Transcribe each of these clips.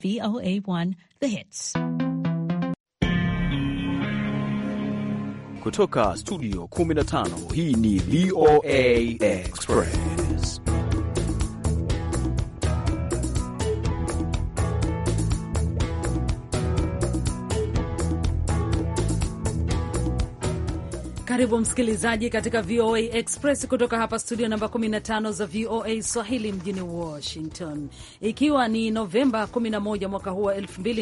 VOA1 The Hits. Kutoka studio 15 hii ni VOA Express. Karibu msikilizaji katika VOA Express kutoka hapa studio namba 15 za VOA Swahili mjini Washington, ikiwa ni Novemba 11 mwaka huu wa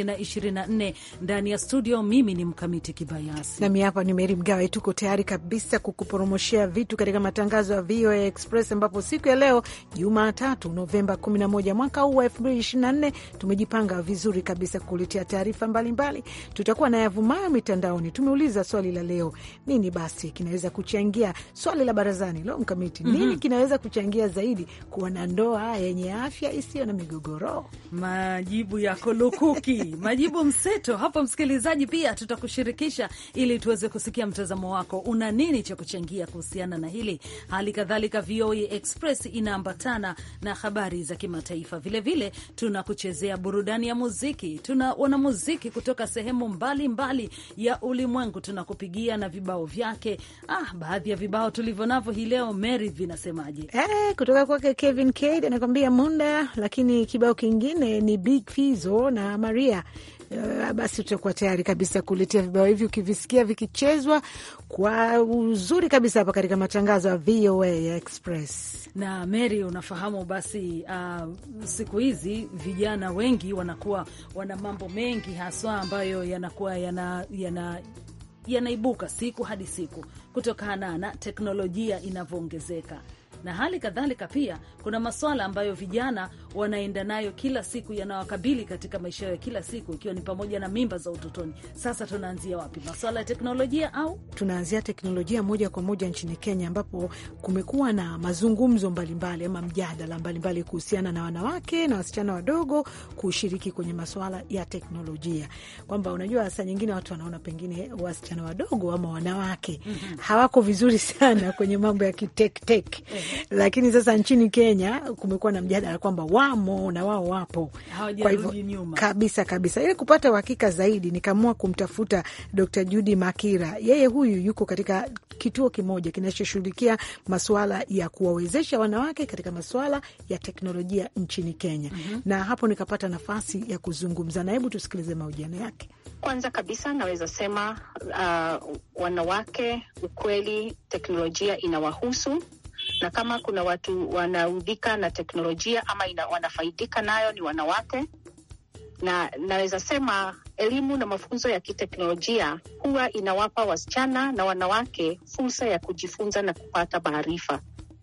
2024. Ndani ya studio mimi ni Mkamiti Kibayasi nami hapa ni Meri Mgawe. Tuko tayari kabisa kukuporomoshea vitu katika matangazo ya VOA Express, ambapo siku ya leo Jumatatu Novemba 11 mwaka huu wa 2024 tumejipanga vizuri kabisa kukuletea taarifa mbalimbali. Tutakuwa na yavumayo mitandaoni. Tumeuliza swali la leo, nini basi kinaweza kuchangia swali la barazani leo mkamiti, mm -hmm. Nini kinaweza kuchangia zaidi kuwa na ndoa yenye afya isiyo na migogoro? Majibu yako lukuki, majibu mseto hapo. Msikilizaji, pia tutakushirikisha ili tuweze kusikia mtazamo wako, una nini cha kuchangia kuhusiana na hili. Hali kadhalika VOA Express inaambatana na habari za kimataifa, vilevile tunakuchezea burudani ya muziki. Tuna wanamuziki kutoka sehemu mbalimbali mbali ya ulimwengu, tunakupigia na vibao vyake Ah, baadhi ya vibao tulivyo navyo hii leo Mary, vinasemaje? Eh, kutoka kwake Kevin Cade anakwambia Munda, lakini kibao kingine ni Big Fizzo na Maria. Uh, basi tutakuwa tayari kabisa kuletea vibao hivi ukivisikia vikichezwa kwa uzuri kabisa hapa katika matangazo ya VOA Express. Na Mary, unafahamu basi, uh, siku hizi vijana wengi wanakuwa wana mambo mengi haswa ambayo yanakuwa yana, yana yanaibuka siku hadi siku kutokana na teknolojia inavyoongezeka na hali kadhalika pia kuna maswala ambayo vijana wanaenda nayo kila siku yanawakabili katika maisha yao ya kila siku, ikiwa ni pamoja na mimba za utotoni. Sasa tunaanzia wapi? Maswala ya teknolojia au tunaanzia teknolojia moja kwa moja nchini Kenya, ambapo kumekuwa na mazungumzo mbalimbali ama mjadala mbalimbali kuhusiana na wanawake na wasichana wadogo kushiriki kwenye maswala ya teknolojia, kwamba unajua, saa nyingine watu wanaona pengine wasichana wadogo ama wanawake mm -hmm. hawako vizuri sana kwenye mambo ya kitektek lakini sasa nchini Kenya kumekuwa na mjadala kwamba wamo na wao wapo, kwa hivyo kabisa kabisa. Ili kupata uhakika zaidi, nikaamua kumtafuta Dr. Judy Makira. Yeye huyu yuko katika kituo kimoja kinachoshughulikia masuala ya kuwawezesha wanawake katika masuala ya teknolojia nchini Kenya. mm -hmm. na hapo nikapata nafasi ya kuzungumza na, hebu tusikilize mahojiano yake. Kwanza kabisa naweza sema uh, wanawake, ukweli teknolojia inawahusu na kama kuna watu wanaudhika na teknolojia ama ina, wanafaidika nayo ni wanawake, na naweza sema elimu na mafunzo ya kiteknolojia huwa inawapa wasichana na wanawake fursa ya kujifunza na kupata maarifa,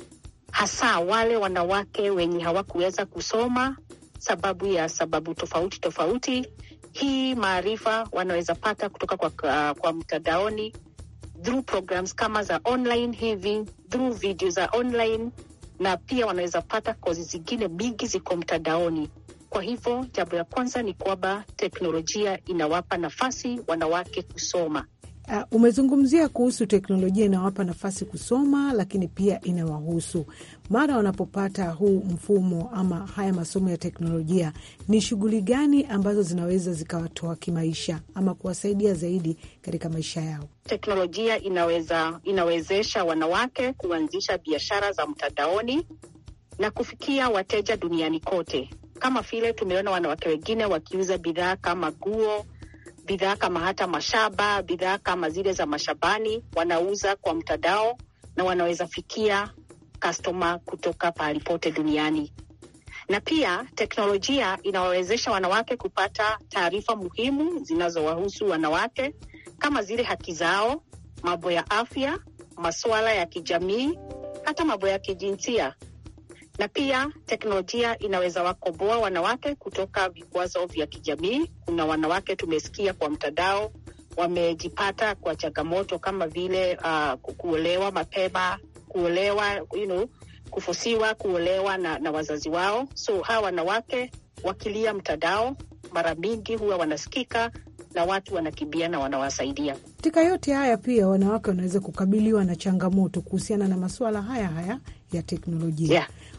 hasa wale wanawake wenye hawakuweza kusoma sababu ya sababu tofauti tofauti. Hii maarifa wanaweza pata kutoka kwa, uh, kwa mtandaoni through programs kama za online hivi, through video za online, na pia wanaweza pata kozi zingine mingi ziko mtandaoni. Kwa hivyo jambo la kwanza ni kwamba teknolojia inawapa nafasi wanawake kusoma. Uh, umezungumzia kuhusu teknolojia inawapa nafasi kusoma, lakini pia inawahusu mara wanapopata huu mfumo ama haya masomo ya teknolojia, ni shughuli gani ambazo zinaweza zikawatoa kimaisha ama kuwasaidia zaidi katika maisha yao? Teknolojia inaweza inawezesha wanawake kuanzisha biashara za mtandaoni na kufikia wateja duniani kote, kama vile tumeona wanawake wengine wakiuza bidhaa kama nguo bidhaa kama hata mashaba, bidhaa kama zile za mashambani wanauza kwa mtandao na wanaweza fikia customer kutoka pahali pote duniani. Na pia teknolojia inawawezesha wanawake kupata taarifa muhimu zinazowahusu wanawake kama zile haki zao, mambo ya afya, masuala ya kijamii, hata mambo ya kijinsia na pia teknolojia inaweza wakomboa wanawake kutoka vikwazo vya kijamii. Kuna wanawake tumesikia kwa mtandao wamejipata kwa changamoto kama vile uh, kuolewa mapema, kuolewa you know, kufusiwa kuolewa na, na wazazi wao. So hawa wanawake wakilia mtandao, mara mingi huwa wanasikika na watu wanakimbia na wanawasaidia. Katika yote haya pia wanawake wanaweza kukabiliwa na changamoto kuhusiana na masuala haya haya ya teknolojia yeah.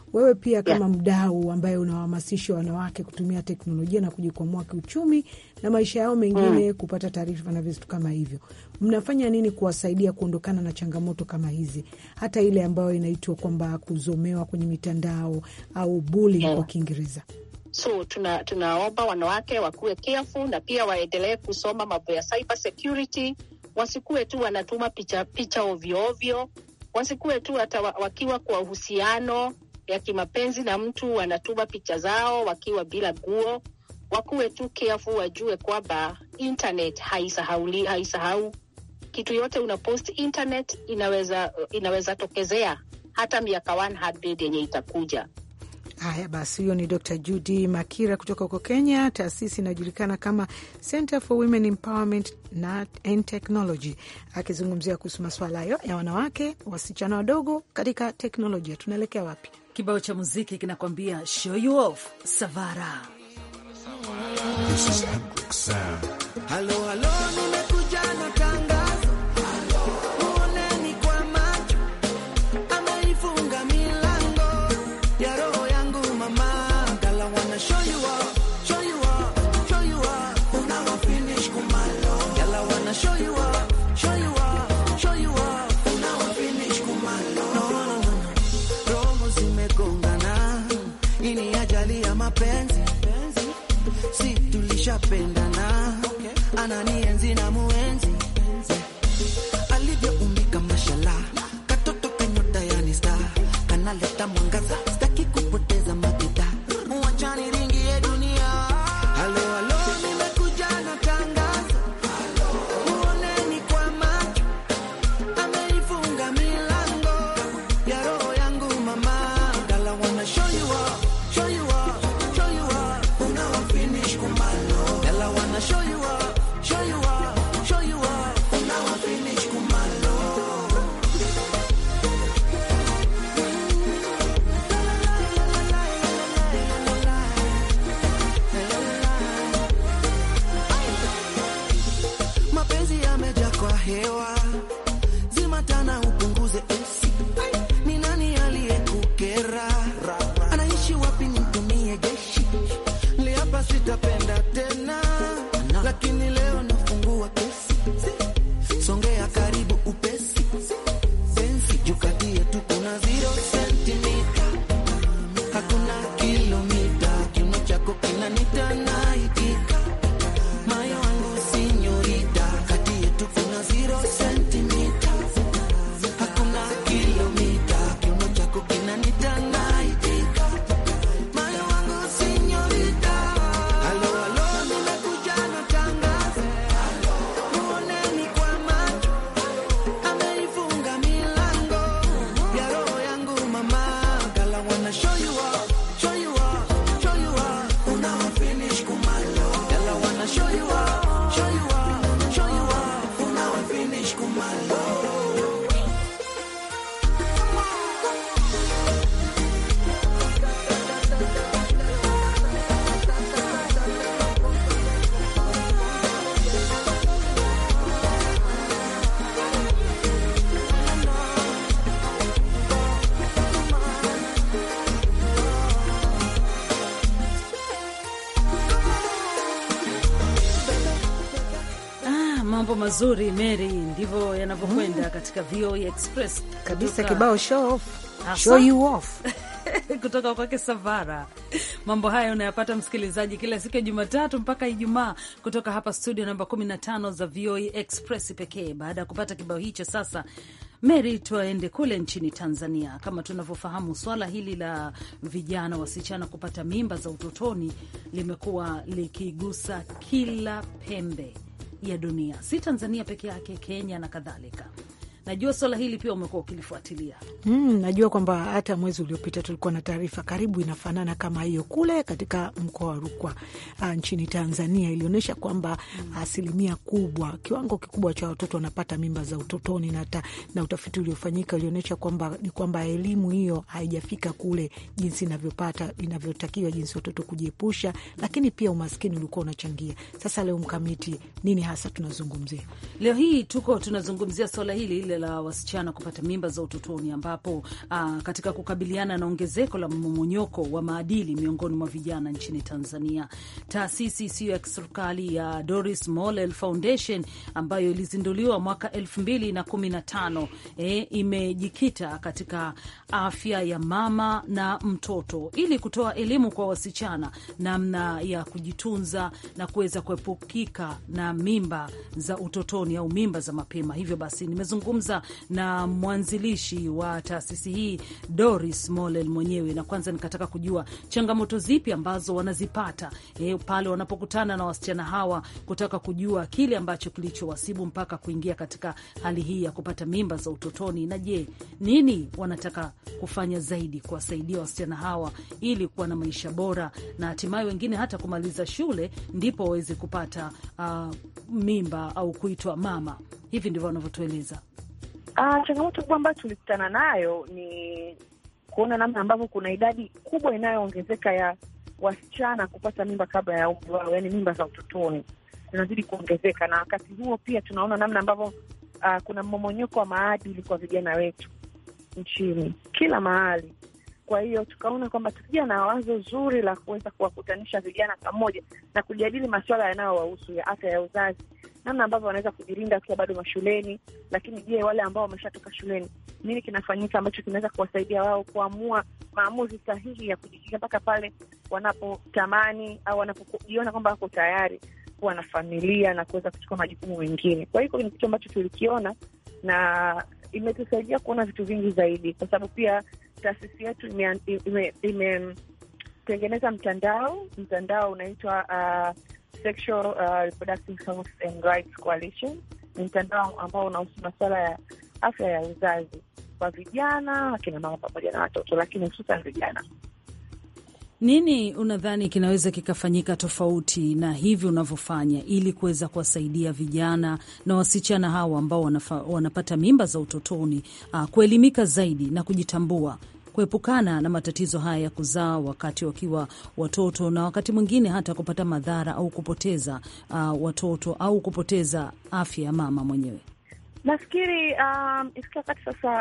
wewe pia kama mdau ambaye unawahamasisha wanawake kutumia teknolojia na kujikwamua kiuchumi na maisha yao mengine, kupata taarifa na vitu kama hivyo, mnafanya nini kuwasaidia kuondokana na changamoto kama hizi, hata ile ambayo inaitwa kwamba kuzomewa kwenye mitandao au bullying kwa Kiingereza? So tuna tunaomba wanawake wakuwe careful na pia waendelee kusoma mambo ya cyber security, wasikuwe tu wanatuma picha picha ovyo ovyo, wasikuwe tu hata wa- wakiwa kwa uhusiano ya kimapenzi na mtu wanatuma picha zao wakiwa bila nguo. Wakuwe tu careful, wajue kwamba internet haisahauli, haisahau kitu yote unapost internet inaweza inaweza tokezea hata miaka 100 yenye itakuja. Haya basi, huyo ni Dr Judy Makira kutoka huko Kenya, taasisi inayojulikana kama Center for Women Empowerment na and Technology, akizungumzia kuhusu masuala hayo ya wanawake, wasichana wadogo katika teknolojia. Tunaelekea wapi? Kibao cha muziki kinakwambia show you off Savara. Halo, halo, nimekuja na tangazo. Muoneni kwa macho, ameifunga milango ya roho yangu mama. Gala wanna show you off, show you off, show you off. Unawa finish kumalo. Gala wanna show you off, show you off, show you off. Unawa finish kumalo. No, no, no, no. Roho zimegongana, hii ni ajali ya mapenzi si tulishapendana, ananienzi na muenzi alivyoumbika, mashala katoto kanyota yani star kanaleta mwangaza, sitaki kupoteza makita, wachani ringi ya dunia. Halo, halo, nimekuja na tangazo, muoneni kwa macho, ameifunga milango ya roho yangu mama, gala wanna show you off, show you off, show you off, unawa finish kumalo, gala wanna show you off, show you off, show you off, unawa finish kumalo. Mapenzi yamejaa kwa hewa, zima tana upunguze esi. Ni nani aliyekukera? Anaishi wapi? Nimtumie jeshi. Liapa sitapenda tena, lakini leo nafungua kesi. Songea karibu upesi, sensi jukatie tu, kuna zero sentimita, hakuna kilomita. Kiuno chako kinanita naitika Moyo wangu sinyorita, kati yetu kuna zero sentimita, hakuna kilomita. Kiuno chako kinanita naitika. Moyo wangu sinyorita. Halo, halo, nimekuja na tangazo. Muoneni kwa macho, ameifunga milango ya roho yangu mama. Gala wanna show you off, show you off, show you off. Unawa finish kumalo. Gala wanna show you off, show you off, show you off. Unawa finish kumalo. Ah, mambo mazuri Mary, ndivyo yanavyokwenda katika VOA Express Kabisa, kutoka- kibao show off, Hasa. show you off. kutoka kwake Savara. Mambo haya unayapata msikilizaji, kila siku ya Jumatatu mpaka Ijumaa kutoka hapa studio namba 15 za VOA Express pekee. Baada ya kupata kibao hicho, sasa Mary, tuaende kule nchini Tanzania. Kama tunavyofahamu, swala hili la vijana wasichana kupata mimba za utotoni limekuwa likigusa kila pembe ya dunia, si Tanzania peke yake, Kenya na kadhalika. Najua swala hili pia umekuwa ukilifuatilia. Mm, najua kwamba hata mwezi uliopita tulikuwa na taarifa karibu inafanana kama hiyo kule katika mkoa wa Rukwa ah, nchini Tanzania. Ilionyesha kwamba asilimia kubwa, kiwango kikubwa cha watoto wanapata mimba za utotoni, na, ta, na utafiti uliofanyika ulionyesha kwamba ni kwamba elimu hiyo haijafika kule jinsi inavyopata inavyotakiwa, jinsi watoto kujiepusha, lakini pia umaskini ulikuwa unachangia. Sasa leo mkamiti, nini hasa tunazungumzia? Leo hii tuko tunazungumzia swala hili la lile la wasichana kupata mimba za utotoni, ambapo aa, katika kukabiliana na ongezeko la mmomonyoko wa maadili miongoni mwa vijana nchini Tanzania, taasisi isiyo ya kiserikali ya Doris Mollel Foundation ambayo ilizinduliwa mwaka 2015 eh, imejikita katika afya ya mama na mtoto ili kutoa elimu kwa wasichana namna ya kujitunza na kuweza kuepukika na mimba za utotoni au mimba za mapema. Hivyo basi nimezungumza na mwanzilishi wa taasisi hii Doris Mollel mwenyewe, na kwanza nikataka kujua changamoto zipi ambazo wanazipata eh, pale wanapokutana na wasichana hawa, kutaka kujua kile ambacho kilichowasibu mpaka kuingia katika hali hii ya kupata mimba za utotoni, na je, nini wanataka kufanya zaidi kuwasaidia wasichana hawa ili kuwa na maisha bora na hatimaye wengine hata kumaliza shule ndipo waweze kupata uh, mimba au kuitwa mama. Hivi ndivyo wanavyotueleza. Ah, changamoto kubwa ambayo tulikutana nayo ni kuona namna ambavyo kuna idadi kubwa inayoongezeka ya wasichana kupata mimba kabla ya umri wao, yaani mimba za utotoni zinazidi kuongezeka, na wakati huo pia tunaona namna ambavyo ah, kuna mmomonyoko wa maadili kwa vijana wetu nchini kila mahali. Kwa hiyo tukaona kwamba tukija na wazo zuri la kuweza kuwakutanisha vijana pamoja na kujadili masuala yanayowahusu ya afya ya uzazi, namna ambavyo wanaweza kujilinda wakiwa bado mashuleni, lakini je, wale ambao wameshatoka shuleni, nini kinafanyika ambacho kinaweza kuwasaidia wao kuamua maamuzi sahihi ya kujikinga mpaka pale wanapotamani au wanapojiona kwamba wako tayari kuwa na familia na kuweza kuchukua majukumu mengine. Kwa hiyo ni kitu ambacho tulikiona na imetusaidia kuona vitu vingi zaidi, kwa sababu pia taasisi yetu imetengeneza ime, ime mtandao mtandao unaitwa uh, Sexual uh, Reproductive Health and Rights Coalition. Ni mtandao ambao unahusu masuala ya afya ya uzazi kwa vijana, akina mama pamoja na watoto, lakini hususan vijana. Nini unadhani kinaweza kikafanyika tofauti na hivi unavyofanya ili kuweza kuwasaidia vijana na wasichana hawa ambao wanafa, wanapata mimba za utotoni uh, kuelimika zaidi na kujitambua, kuepukana na matatizo haya ya kuzaa wakati wakiwa watoto na wakati mwingine hata kupata madhara au kupoteza uh, watoto au kupoteza afya ya mama mwenyewe? Nafikiri um, ifikia wakati sasa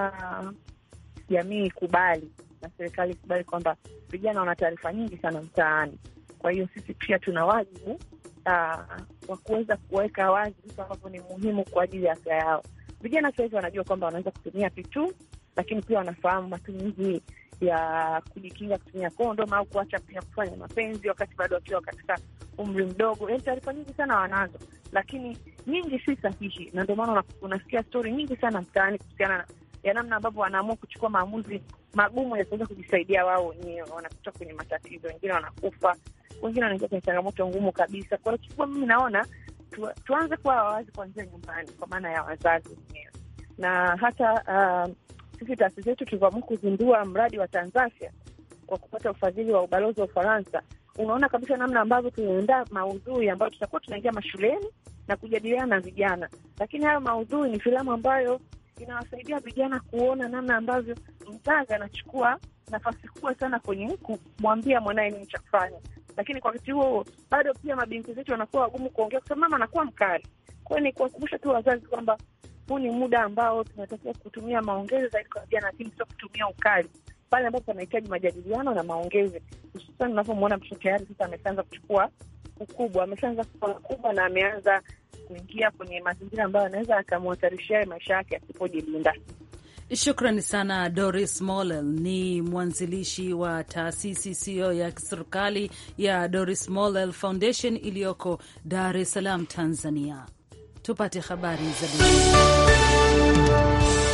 jamii uh, ikubali na serikali ikubali kwamba vijana wana taarifa nyingi sana mtaani. Kwa hiyo sisi pia tuna wajibu uh, wa kuweza kuweka wazi vitu ambavyo ni muhimu kwa ajili ya afya yao. Vijana sasa hivi wanajua kwamba wanaweza kutumia pitu, lakini pia wanafahamu matumizi ya kujikinga kutumia kondom au kuacha pia kufanya mapenzi wakati bado wakiwa katika umri mdogo. Yaani taarifa nyingi sana wanazo, lakini nyingi si sahihi, na ndio maana unasikia stori nyingi sana mtaani kuhusiana ya namna ambavyo wanaamua kuchukua maamuzi magumu ya kuweza kujisaidia wao wenyewe, wanakuta kwenye matatizo, wengine wanakufa, wengine wanaingia kwenye changamoto ngumu kabisa. Kwa hiyo kikubwa, mimi naona tu, tuanze kuwa wawazi kuanzia nyumbani, kwa maana ya wazazi wenyewe, na hata uh, sisi taasisi yetu tulivyoamua kuzindua mradi wa Tanzafya kwa kupata ufadhili wa ubalozi wa Ufaransa, unaona kabisa namna ambavyo tunaandaa maudhui ambayo tutakuwa tunaingia mashuleni na kujadiliana na vijana, lakini hayo maudhui ni filamu ambayo inawasaidia vijana kuona namna ambavyo mzazi anachukua nafasi kubwa sana kwenye kumwambia mwanaye nini cha kufanya, lakini kwa wakati huo bado pia mabinti zetu wanakuwa wagumu kuongea, kwa sababu mama anakuwa mkali. Kwa hiyo ni kuwakumbusha tu wazazi kwamba huu ni muda ambao tunatakiwa kutumia maongezi zaidi kwa vijana, lakini sio kutumia ukali pale ambapo panahitaji majadiliano na maongezi, hususan unavyomwona mtoto tayari sasa ameshaanza kuchukua ukubwa, ameshaanza kuwa mkubwa na ameanza kuingia kwenye mazingira ambayo anaweza akamhatarishia maisha yake asipojilinda. Shukrani sana Doris Mollel, ni mwanzilishi wa taasisi isiyo ya kiserikali ya Doris Mollel Foundation iliyoko Dar es Salaam, Tanzania. Tupate habari za dunia.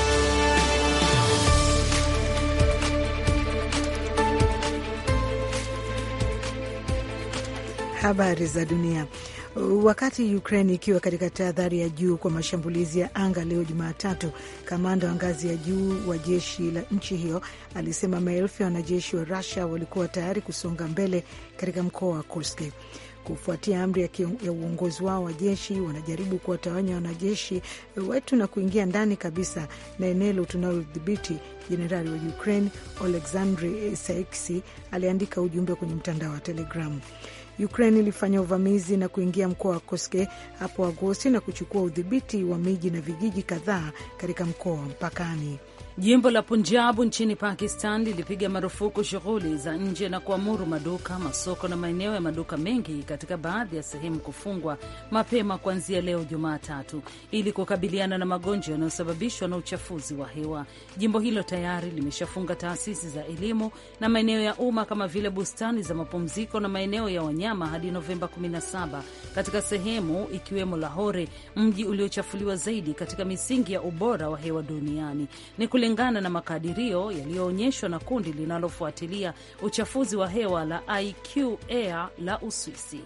Habari za dunia. Wakati Ukraine ikiwa katika tahadhari ya juu kwa mashambulizi ya anga leo Jumatatu, kamanda wa ngazi ya juu wa jeshi la nchi hiyo alisema maelfu ya wanajeshi wa Rusia walikuwa tayari kusonga mbele katika mkoa wa Kursk. Kufuatia amri ya, ya uongozi wao wa jeshi, wanajaribu kuwatawanya wanajeshi wetu na kuingia ndani kabisa na eneo tunalodhibiti. Jenerali wa Ukraine Oleksandr Saiksy aliandika ujumbe kwenye mtandao wa Telegramu. Ukraine ilifanya uvamizi na kuingia mkoa wa Koske hapo Agosti na kuchukua udhibiti wa miji na vijiji kadhaa katika mkoa wa mpakani. Jimbo la Punjabu nchini Pakistan lilipiga marufuku shughuli za nje na kuamuru maduka, masoko na maeneo ya maduka mengi katika baadhi ya sehemu kufungwa mapema kuanzia leo Jumatatu ili kukabiliana na magonjwa yanayosababishwa na uchafuzi wa hewa. Jimbo hilo tayari limeshafunga taasisi za elimu na maeneo ya umma kama vile bustani za mapumziko na maeneo ya wanyama hadi Novemba 17 katika sehemu ikiwemo Lahore, mji uliochafuliwa zaidi katika misingi ya ubora wa hewa duniani. Ni kulingana na makadirio yaliyoonyeshwa na kundi linalofuatilia uchafuzi wa hewa la IQ Air la Uswisi.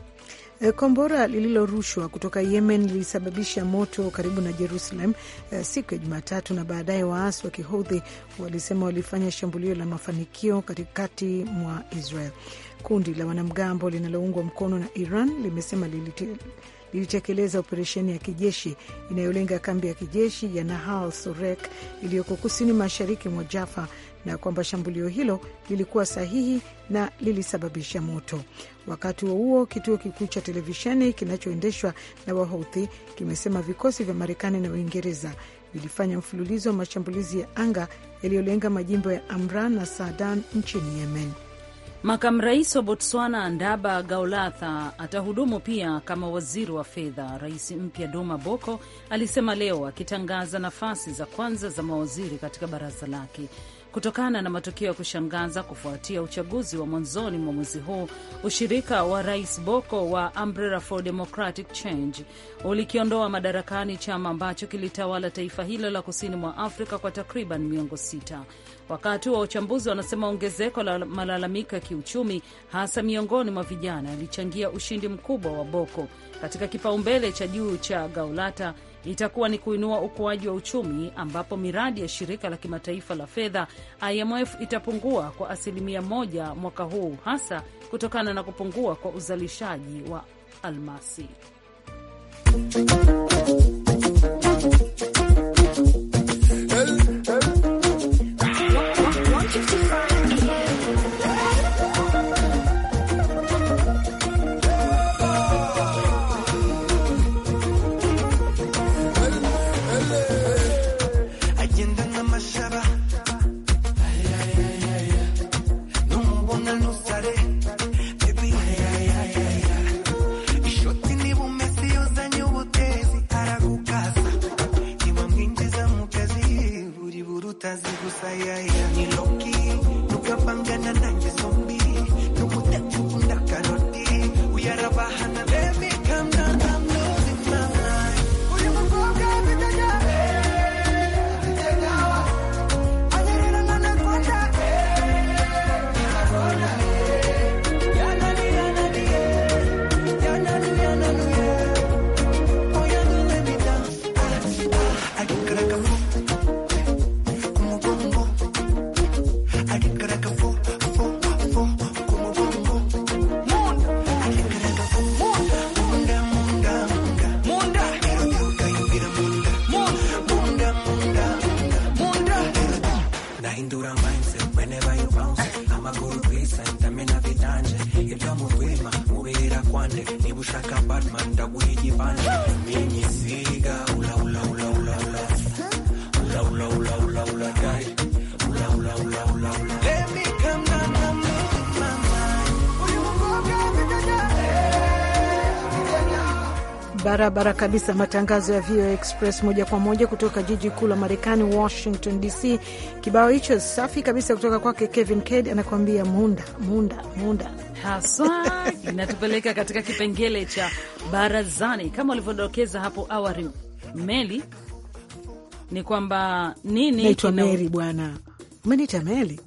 Kombora lililorushwa kutoka Yemen lilisababisha moto karibu na Jerusalem uh, siku ya Jumatatu, na baadaye waasi wa Kihodhi walisema walifanya shambulio la mafanikio katikati mwa Israel. Kundi la wanamgambo linaloungwa mkono na Iran limesema lilite lilitekeleza operesheni ya kijeshi inayolenga kambi ya kijeshi ya Nahal Sorek iliyoko kusini mashariki mwa Jaffa na kwamba shambulio hilo lilikuwa sahihi na lilisababisha moto. Wakati huo huo, kituo kikuu cha televisheni kinachoendeshwa na Wahouthi kimesema vikosi vya Marekani na Uingereza vilifanya mfululizo wa mashambulizi ya anga yaliyolenga majimbo ya Amran na Saadan nchini Yemen. Makamu rais wa Botswana Ndaba Gaulatha atahudumu pia kama waziri wa fedha. Rais mpya Duma Boko alisema leo, akitangaza nafasi za kwanza za mawaziri katika baraza lake kutokana na matokeo ya kushangaza kufuatia uchaguzi wa mwanzoni mwa mwezi huu. Ushirika wa rais Boko wa Umbrella for Democratic Change ulikiondoa madarakani chama ambacho kilitawala taifa hilo la kusini mwa Afrika kwa takriban miongo sita. Wakati wa uchambuzi wanasema ongezeko la malalamiko ya kiuchumi hasa miongoni mwa vijana yalichangia ushindi mkubwa wa Boko. Katika kipaumbele cha juu cha Gaulata itakuwa ni kuinua ukuaji wa uchumi ambapo miradi ya shirika la kimataifa la fedha IMF itapungua kwa asilimia moja mwaka huu hasa kutokana na kupungua kwa uzalishaji wa almasi. Barabara kabisa, matangazo ya VOA Express moja kwa moja kutoka jiji kuu la Marekani, Washington DC. Kibao hicho safi kabisa kutoka kwake Kevin Kade anakuambia munda munda munda haswa inatupeleka katika kipengele cha barazani. Kama ulivyodokeza hapo awali, Meli, ni kwamba nini naitwa kina- Meri bwana, umenita Meli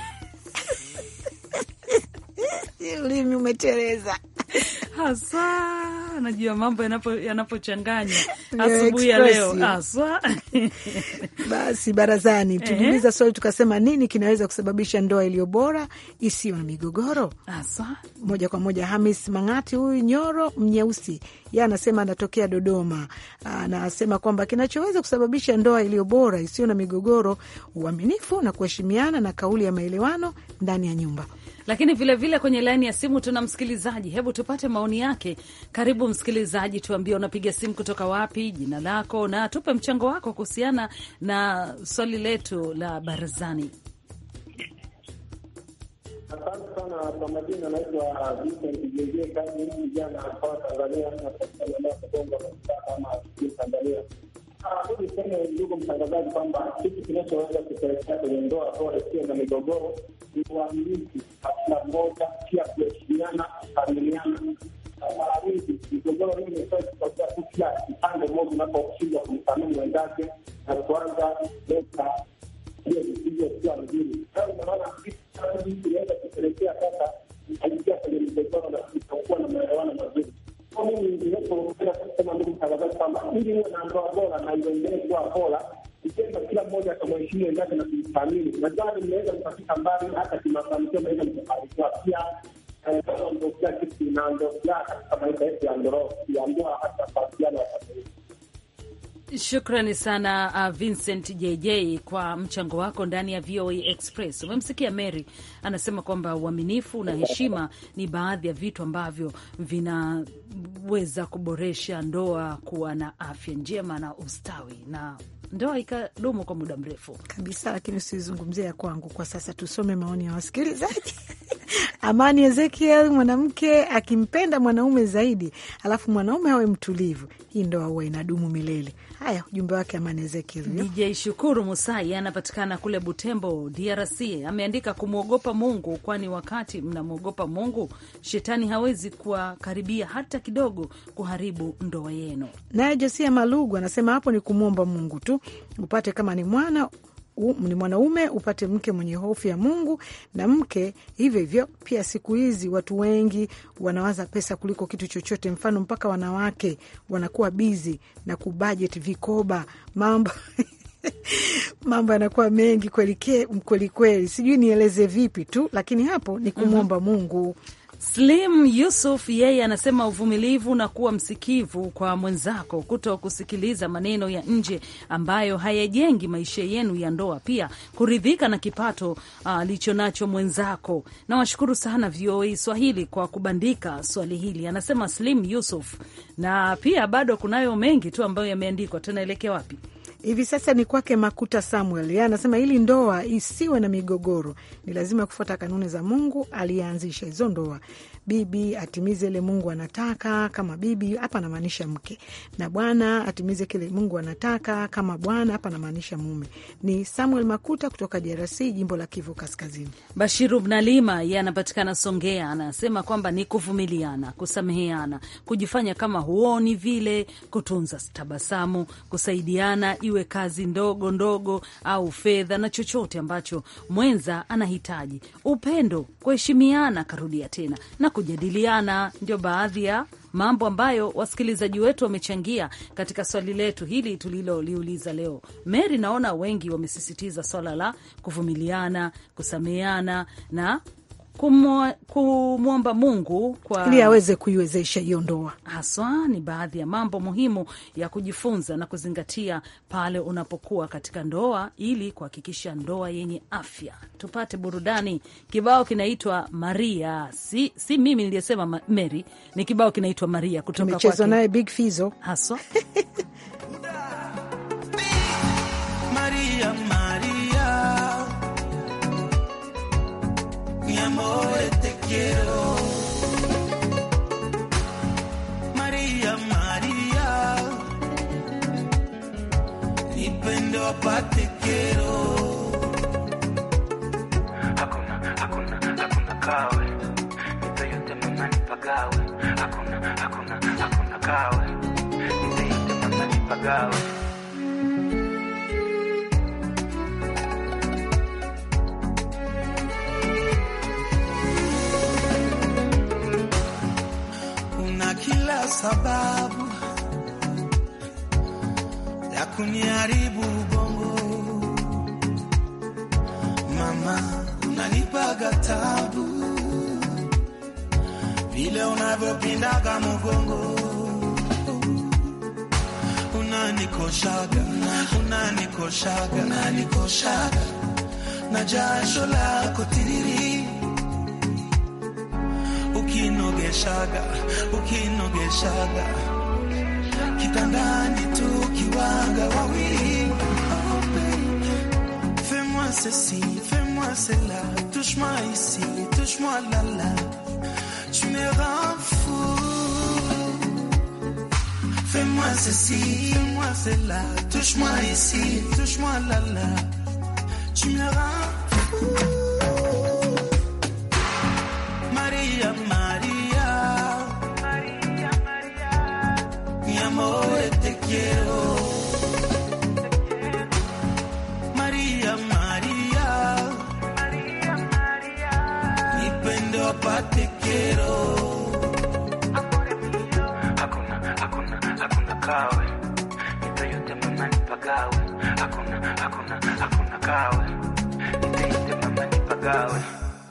ulimi umetereza. haswa najua mambo yanapo- yanapochanganywa Ndio, asubuhi ya leo express. haswa Basi barazani tuliuliza swali tukasema, nini kinaweza kusababisha ndoa iliyo bora isiyo na migogoro? haswa moja kwa moja. Hamis Mang'ati, huyu Nyoro Mnyeusi, ye anasema anatokea Dodoma. Anasema kwamba kinachoweza kusababisha ndoa iliyo bora isiyo na migogoro, uaminifu na kuheshimiana na kauli ya maelewano ndani ya nyumba. Lakini vilevile vile kwenye laini ya simu tuna msikilizaji, hebu tupate maoni yake. Karibu msikilizaji, tuambie unapiga simu kutoka wapi, jina lako na tupe mchango wako kuhusiana na swali letu la barazani. Asante sana kwa majina, anaitwa Vincent Jeje kazi hii vijana kwa Tanzania naendelea kugonga ama Tanzania. Mi niseme ndugu mtangazaji kwamba kitu kinachoweza kupelekea kwenye ndoa bora isiyo na migogoro ni uaminifu wa kila mmoja, pia kuheshimiana, kuaminiana. Mara nyingi migogoro hii imekuwa ikitokea tu kila upande mmoja unaposhindwa kumthamini wenzake na kuanza leta hiyo visivyokuwa vizuri. Sasa unaona inaweza kupelekea sasa aingia kwenye migogoro na kutokuwa na maelewano mazuri. Kwa mimi ninapopenda kusema ndugu mtangazaji kwamba ili uwe na ndoa bora na iendelee kuwa bora, ikienda kila mmoja akamheshimu wenzake na kumthamini, nadhani mnaweza mkafika mbali, hata kimafanikio mnaweza mkafanikiwa pia. Ndo kila kitu inaondokea katika maisha yetu ya ndoa, ya ndoa hata mahusiano ya familia. Shukrani sana uh, Vincent JJ kwa mchango wako ndani ya VOA Express. Umemsikia Mary anasema kwamba uaminifu na heshima ni baadhi ya vitu ambavyo vinaweza kuboresha ndoa kuwa na afya njema na ustawi na ndoa ikadumu kwa muda mrefu kabisa. Lakini usizungumzia ya kwangu kwa sasa, tusome maoni ya wasikilizaji. Amani Ezekiel, mwanamke akimpenda mwanaume zaidi alafu mwanaume awe mtulivu, hii ndoa huwa inadumu milele. Haya, ujumbe wake Amani Ezekiel. DJ Shukuru Musai anapatikana kule Butembo, DRC, ameandika kumwogopa Mungu, kwani wakati mnamwogopa Mungu shetani hawezi kuwakaribia hata kidogo kuharibu ndoa yenu. Naye Josia Malugu anasema hapo ni kumwomba Mungu tu upate kama ni mwana ni mwanaume upate mke mwenye hofu ya Mungu na mke hivyo hivyo. Pia siku hizi watu wengi wanawaza pesa kuliko kitu chochote, mfano mpaka wanawake wanakuwa bizi na kubajeti vikoba, mambo mambo yanakuwa mengi kweli kweli kweli, sijui nieleze vipi tu, lakini hapo ni kumwomba Mungu. Slim Yusuf yeye anasema uvumilivu na kuwa msikivu kwa mwenzako, kuto kusikiliza maneno ya nje ambayo hayajengi maisha yenu ya ndoa, pia kuridhika na kipato alicho uh, nacho mwenzako. Nawashukuru sana VOA Swahili kwa kubandika swali hili, anasema Slim Yusuf, na pia bado kunayo mengi tu ambayo yameandikwa. Tunaelekea wapi? Hivi sasa ni kwake Makuta Samuel, ye anasema ili ndoa isiwe na migogoro ni lazima kufuata kanuni za Mungu aliyeanzisha hizo ndoa. Bibi atimize ile Mungu anataka kama bibi, hapa anamaanisha mke, na bwana atimize kile Mungu anataka kama bwana, hapa anamaanisha mume. Ni Samuel Makuta kutoka DRC, jimbo la Kivu Kaskazini. Bashiru Mnalima ye anapatikana Songea, anasema kwamba ni kuvumiliana, kusameheana, kujifanya kama huoni vile, kutunza tabasamu, kusaidiana iwe kazi ndogo ndogo au fedha na chochote ambacho mwenza anahitaji, upendo, kuheshimiana, karudia tena na kujadiliana. Ndio baadhi ya mambo ambayo wasikilizaji wetu wamechangia katika swali letu hili tuliloliuliza leo. Mary, naona wengi wamesisitiza swala la kuvumiliana, kusameheana na kumwomba Mungu kwa ili aweze kuiwezesha hiyo ndoa. Haswa ni baadhi ya mambo muhimu ya kujifunza na kuzingatia pale unapokuwa katika ndoa, ili kuhakikisha ndoa yenye afya. Tupate burudani. Kibao kinaitwa Maria, si, si mimi niliyesema Mary, ni kibao kinaitwa Maria kutoka Tumechezwa naye Big Fizo haswa Maria, Maria, mi amor, te quiero. Maria, Maria, nipendo hapa te quiero. Hakuna, hakuna, hakuna kawe, nipe yote mama nipagawe. Hakuna, hakuna, hakuna kawe, nipe yote mama nipagawe. Una kila sababu ya kuniharibu ubongo, mama, unanipaga tabu vile unavyopindaga mgongo, unanikoshaga, unanikoshaga, unanikoshaga na jasho lako tiriri ukinogeshaga ukinogeshaga kitandani tukiwaga wawili oh, baby. Fais-moi ceci, fais-moi cela, touche-moi ici, touche-moi là-là. Tu me rends fou. Fais-moi ceci, fais-moi cela, touche-moi ici, touche-moi là-là. Tu me rends fou. Maria, Maria, Maria, Maria, mi amor, te quiero. Maria, Maria, Maria, Maria, nipende apate quiero. hakuna hakuna hakuna kawe nipe yote mama nipagawe hakuna hakuna hakuna kawe nipe yote mama nipagawe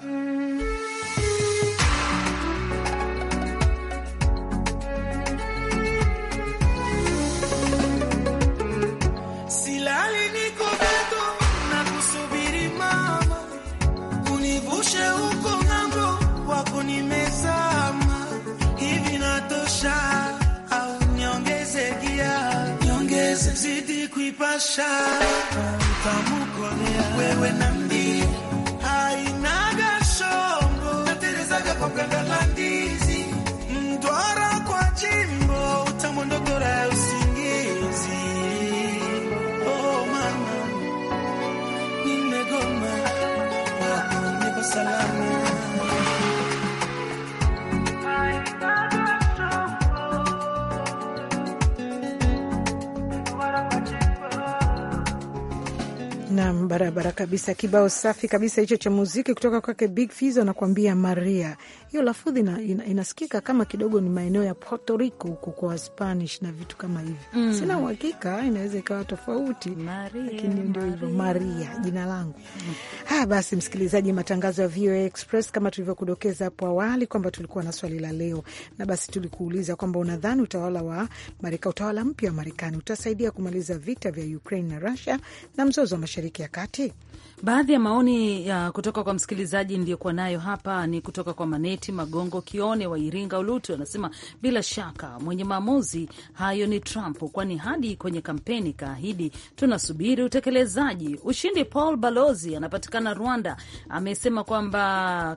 Silali niko bado na kusubiri mama, univushe huko ng'ambo, wako nimezama. Hivi natosha au niongeze gia, niongeze zidi kuipasha, utamukolea wewe na mbi hainaga shombo, naterezaga kwa ganda la ndizi, mtwara kwa jimbo, utamwondogora ya usingizi Oh mama, nimegoma wako, niko salama. Nam, barabara kabisa. Kibao safi kabisa hicho cha muziki kutoka kwake Big Fizzo anakuambia Maria. Hiyo lafudhi ina, ina, inasikika kama kidogo ni maeneo ya Puerto Rico huko kwa Spanish na vitu kama hivyo mm. Sina uhakika, inaweza ikawa tofauti, Maria, lakini ndio hivyo Maria jina langu mm. Haya basi, msikilizaji, matangazo ya VOA Express kama tulivyokudokeza hapo awali kwamba tulikuwa na swali la leo, na basi tulikuuliza kwamba unadhani utawala wa Marekani, utawala mpya wa Marekani utasaidia kumaliza vita vya Ukraine na Russia na mzozo wa Mashariki ya Kati? Baadhi ya maoni ya kutoka kwa msikilizaji ndiyokuwa nayo hapa ni kutoka kwa Maneti Magongo Kione wa Iringa Ulutu, anasema bila shaka mwenye maamuzi hayo ni Trump, kwani hadi kwenye kampeni kaahidi. Tunasubiri utekelezaji. Ushindi Paul Balozi anapatikana Rwanda, amesema kwamba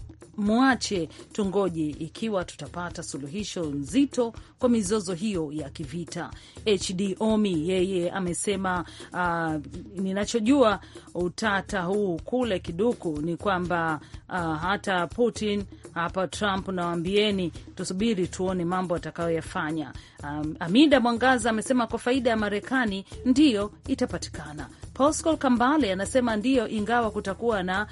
mwache tungoje ikiwa tutapata suluhisho nzito kwa mizozo hiyo ya kivita. HD Omi yeye amesema uh, ninachojua utata huu kule kiduku ni kwamba uh, hata Putin hapa Trump, nawambieni tusubiri tuone mambo atakayoyafanya. Um, Amida Mwangaza amesema kwa faida ya Marekani ndiyo itapatikana. Pascal Kambale anasema ndiyo, ingawa kutakuwa na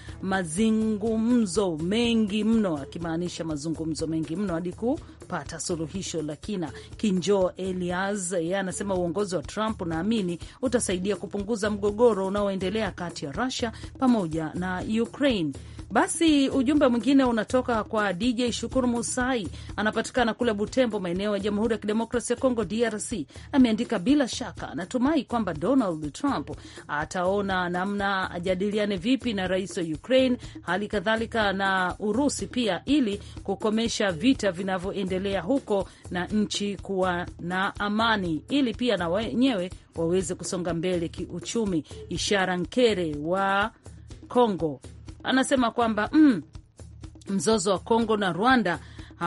mazungumzo mengi mno, akimaanisha mazungumzo mengi mno hadi kupata suluhisho la kina. Kinjo Elias yeye anasema uongozi wa Trump naamini utasaidia kupunguza mgogoro unaoendelea kati ya Russia pamoja na Ukraine. Basi ujumbe mwingine unatoka kwa DJ Shukuru Musai, anapatikana kule Butembo, maeneo ya Jamhuri ya Kidemokrasi ya Kongo, DRC. Ameandika, bila shaka anatumai kwamba Donald Trump ataona namna ajadiliane vipi na rais wa Ukraine, hali kadhalika na Urusi pia, ili kukomesha vita vinavyoendelea huko na nchi kuwa na amani, ili pia na wenyewe waweze kusonga mbele kiuchumi. Ishara Nkere wa Kongo anasema kwamba mm, mzozo wa Kongo na Rwanda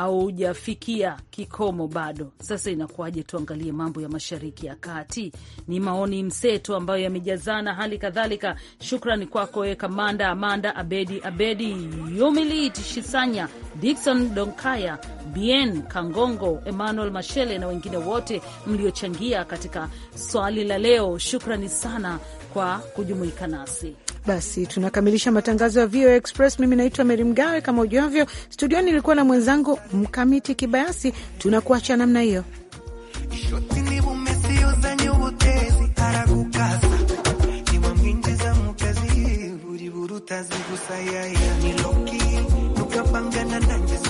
haujafikia kikomo bado. Sasa inakuwaje? Tuangalie mambo ya mashariki ya kati. Ni maoni mseto ambayo yamejazana. Hali kadhalika, shukrani kwako we Kamanda Amanda Abedi Abedi Yumilit Shisanya Dikson Donkaya Bien Kangongo Emmanuel Mashele na wengine wote mliochangia katika swali la leo. Shukrani sana kwa kujumuika nasi. Basi tunakamilisha matangazo ya VOA Express. Mimi naitwa Meri Mgawe, kama ujuavyo, studioni ilikuwa na mwenzangu Mkamiti Kibayasi. Tunakuacha namna hiyo. ishoti niba umesi uzanye ubutezi aragukasa niwamwinjiza mu kazi buri buri utazi gusa yaya ni loki tukapangana nanjye